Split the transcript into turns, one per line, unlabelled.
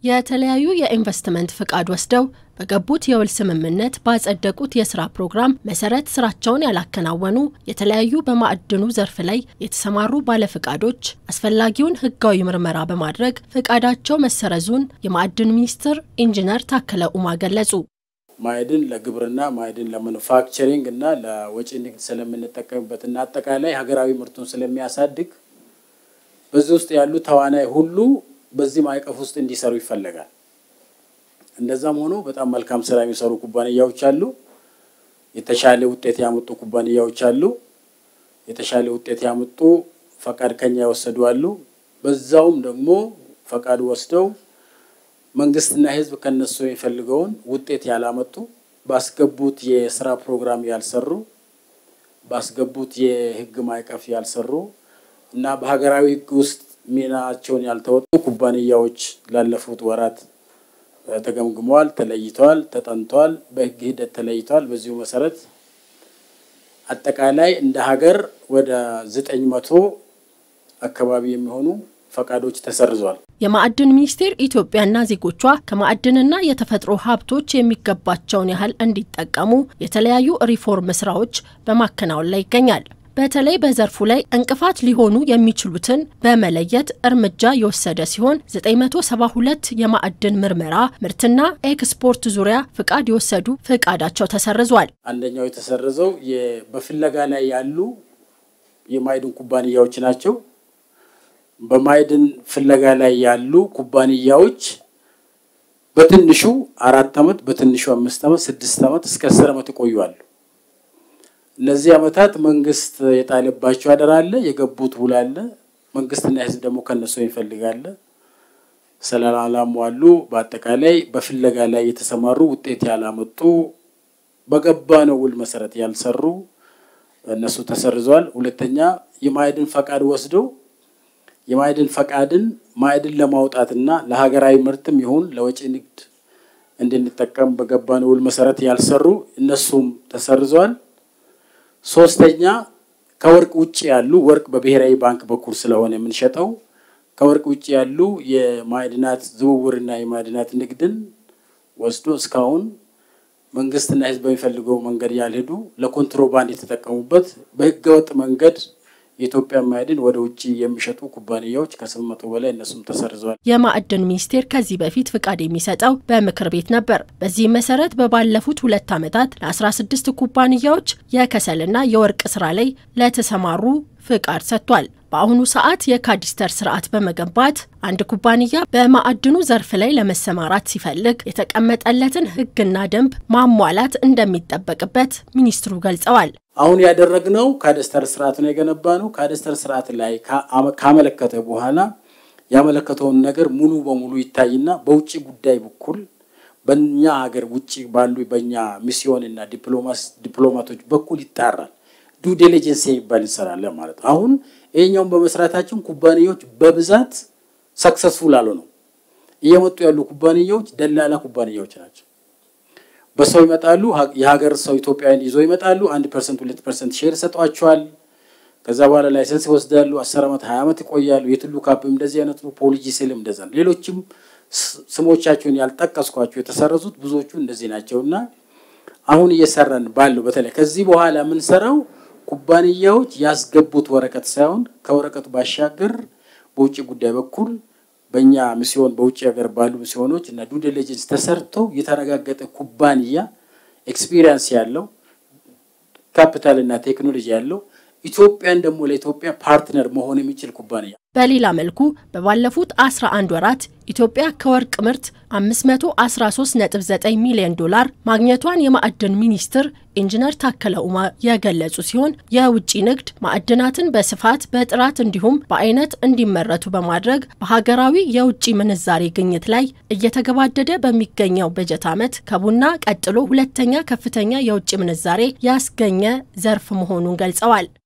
የተለያዩ የኢንቨስትመንት ፍቃድ ወስደው በገቡት የውል ስምምነት ባጸደቁት የስራ ፕሮግራም መሰረት ስራቸውን ያላከናወኑ የተለያዩ በማዕድኑ ዘርፍ ላይ የተሰማሩ ባለፍቃዶች አስፈላጊውን ሕጋዊ ምርመራ በማድረግ ፍቃዳቸው መሰረዙን የማዕድን ሚኒስትር ኢንጂነር ታከለ ኡማ ገለጹ።
ማዕድን ለግብርና፣ ማዕድን ለማኑፋክቸሪንግ እና ለወጪ ንግድ ስለምንጠቀምበት እና አጠቃላይ ሀገራዊ ምርቱን ስለሚያሳድግ በዚህ ውስጥ ያሉ ተዋናይ ሁሉ በዚህ ማዕቀፍ ውስጥ እንዲሰሩ ይፈለጋል። እንደዛም ሆኖ በጣም መልካም ስራ የሚሰሩ ኩባንያዎች አሉ። የተሻለ ውጤት ያመጡ ኩባንያዎች አሉ። የተሻለ ውጤት ያመጡ ፈቃድ ከኛ የወሰዱ አሉ። በዛውም ደግሞ ፈቃድ ወስደው መንግስትና ህዝብ ከነሱ የሚፈልገውን ውጤት ያላመጡ፣ ባስገቡት የስራ ፕሮግራም ያልሰሩ፣ ባስገቡት የህግ ማዕቀፍ ያልሰሩ እና በሀገራዊ ህግ ውስጥ ሚናቸውን ያልተወጡ ኩባንያዎች ላለፉት ወራት ተገምግመዋል፣ ተለይተዋል፣ ተጠንተዋል፣ በህግ ሂደት ተለይተዋል። በዚሁ መሰረት አጠቃላይ እንደ ሀገር ወደ ዘጠኝ መቶ አካባቢ የሚሆኑ ፈቃዶች ተሰርዘዋል።
የማዕድን ሚኒስቴር ኢትዮጵያና ዜጎቿ ከማዕድንና የተፈጥሮ ሀብቶች የሚገባቸውን ያህል እንዲጠቀሙ የተለያዩ ሪፎርም ስራዎች በማከናወን ላይ ይገኛል። በተለይ በዘርፉ ላይ እንቅፋት ሊሆኑ የሚችሉትን በመለየት እርምጃ የወሰደ ሲሆን 972 የማዕድን ምርመራ ምርትና ኤክስፖርት ዙሪያ ፍቃድ የወሰዱ ፍቃዳቸው ተሰርዟል።
አንደኛው የተሰረዘው በፍለጋ ላይ ያሉ የማዕድን ኩባንያዎች ናቸው። በማዕድን ፍለጋ ላይ ያሉ ኩባንያዎች በትንሹ አራት ዓመት በትንሹ አምስት ዓመት ስድስት ዓመት እስከ አስር ዓመት ይቆያሉ። እነዚህ ዓመታት መንግስት የጣለባቸው አደራ አለ፣ የገቡት ውል አለ። መንግስትና ህዝብ ደግሞ ከነሱ ይፈልጋል። ስላላሟሉ በአጠቃላይ በፍለጋ ላይ የተሰማሩ ውጤት ያላመጡ በገባነው ውል መሰረት ያልሰሩ እነሱ ተሰርዘዋል። ሁለተኛ የማዕድን ፈቃድ ወስደው የማዕድን ፈቃድን ማዕድን ለማውጣትና ለሀገራዊ ምርትም ይሁን ለወጪ ንግድ እንድንጠቀም በገባነው ውል መሰረት ያልሰሩ እነሱም ተሰርዘዋል። ሶስተኛ ከወርቅ ውጭ ያሉ ወርቅ በብሔራዊ ባንክ በኩል ስለሆነ የምንሸጠው ከወርቅ ውጭ ያሉ የማዕድናት ዝውውርና የማዕድናት ንግድን ወስዶ እስካሁን መንግስትና ህዝብ በሚፈልገው መንገድ ያልሄዱ ለኮንትሮባንድ የተጠቀሙበት በህገወጥ መንገድ የኢትዮጵያ ማዕድን ወደ ውጭ የሚሸጡ ኩባንያዎች ከስምንት መቶ በላይ እነሱም ተሰርዘዋል።
የማዕድን ሚኒስቴር ከዚህ በፊት ፍቃድ የሚሰጠው በምክር ቤት ነበር። በዚህም መሰረት በባለፉት ሁለት ዓመታት ለ16 ኩባንያዎች የከሰልና የወርቅ ስራ ላይ ለተሰማሩ ፍቃድ ሰጥቷል። በአሁኑ ሰዓት የካዲስተር ስርዓት በመገንባት አንድ ኩባንያ በማዕድኑ ዘርፍ ላይ ለመሰማራት ሲፈልግ የተቀመጠለትን ህግና ደንብ ማሟላት እንደሚጠበቅበት ሚኒስትሩ ገልጸዋል።
አሁን ያደረግነው ካደስተር ስርዓት ነው የገነባ ነው። ካደስተር ስርዓት ላይ ካመለከተ በኋላ ያመለከተውን ነገር ሙሉ በሙሉ ይታይና በውጭ ጉዳይ በኩል በእኛ ሀገር ውጭ ባሉ በእኛ ሚስዮን እና ዲፕሎማቶች በኩል ይጣራል። ዱ ዲሊጀንስ የሚባል እንሰራለን ማለት ነው። አሁን ይሄኛውን በመስራታችን ኩባንያዎች በብዛት ሰክሰስፉል አልሆነው እየመጡ ያሉ ኩባንያዎች ደላላ ኩባንያዎች ናቸው። በሰው ይመጣሉ። የሀገር ሰው ኢትዮጵያውያን ይዞ ይመጣሉ። አንድ ፐርሰንት ሁለት ፐርሰንት ሼር ሰጧቸዋል። ከዛ በኋላ ላይሰንስ ይወስዳሉ። አስር ዓመት ሀያ ዓመት ይቆያሉ። የትሉ ካፕም እንደዚህ አይነት ነው። ፖሊጂ ስልም እንደዛ ነው። ሌሎችም ስሞቻቸውን ያልጠቀስኳቸው የተሰረዙት ብዙዎቹ እንደዚህ ናቸው እና አሁን እየሰራን ባለው በተለይ ከዚህ በኋላ የምንሰራው ኩባንያዎች ያስገቡት ወረቀት ሳይሆን ከወረቀቱ ባሻገር በውጭ ጉዳይ በኩል በእኛ ሚስዮን በውጭ ሀገር ባሉ ሚስዮኖች እና ዱ ዲሊጀንስ ተሰርተው የተረጋገጠ ኩባንያ ኤክስፒሪየንስ ያለው ካፒታል እና ቴክኖሎጂ ያለው ኢትዮጵያን ደግሞ ለኢትዮጵያ ፓርትነር መሆን የሚችል ኩባንያ።
በሌላ መልኩ በባለፉት 11 ወራት ኢትዮጵያ ከወርቅ ምርት 513.9 ሚሊዮን ዶላር ማግኘቷን የማዕድን ሚኒስትር ኢንጂነር ታከለ ኡማ የገለጹ ሲሆን የውጭ ንግድ ማዕድናትን በስፋት በጥራት እንዲሁም በአይነት እንዲመረቱ በማድረግ በሀገራዊ የውጭ ምንዛሬ ግኝት ላይ እየተገባደደ በሚገኘው በጀት ዓመት ከቡና ቀጥሎ ሁለተኛ ከፍተኛ የውጭ ምንዛሬ ያስገኘ ዘርፍ መሆኑን ገልጸዋል።